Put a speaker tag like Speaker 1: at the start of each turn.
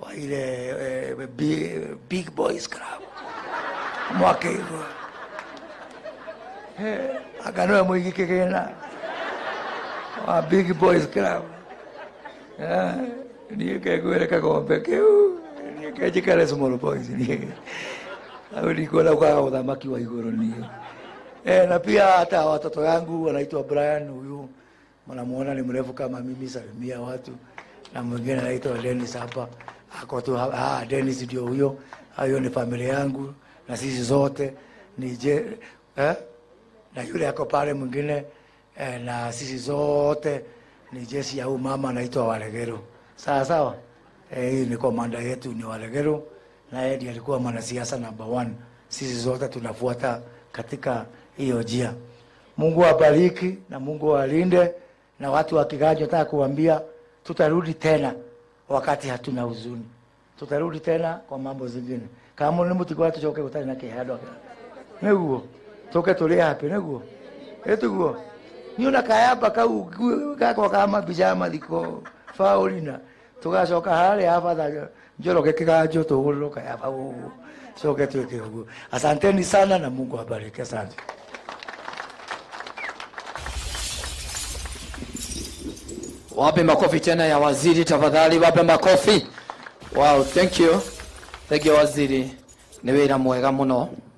Speaker 1: wa ile eh, big, big boys club mwaka igwa eh, akanoe mwingi kigina wa big boys club eh, niä kengwä kagombe kä u niä kenjikare small boys niä au nikuona kwa uthamaki wa iguru niä eh, na pia hata watoto yangu wanaitwa Brian huyu mnamuona ni mrefu kama mimi salimia watu na mwingine anaitwa Dennis hapa ako tu ha- ah, Dennis ndio huyo hiyo ni familia yangu na sisi zote ni je eh? na yule ako pale mwingine eh, na sisi zote ni jeshi ya huyu mama anaitwa Walegero sawa sawa eh, hii ni komanda yetu ni Walegero na yeye ndiye alikuwa mwanasiasa number one sisi zote tunafuata katika hiyo njia Mungu awabariki na Mungu awalinde na watu wa Kiganjo, nataka kuambia tutarudi tena wakati hatuna huzuni, tutarudi tena kwa mambo zingine kama ni muti kwa tucoke gutari na kihado niguo tuke tuli happy niguo etuguo niona kayamba kau gakwa kama bijama thiko faulina tugacoka haria abatha njoroge kiganjo tuguriro kayamba gugu coke twike uguo asanteni sana na Mungu awabariki asante
Speaker 2: Wape makofi tena ya waziri tafadhali, wape makofi. Wow, thank you. Thank you waziri. Nĩ wĩra mwega mũno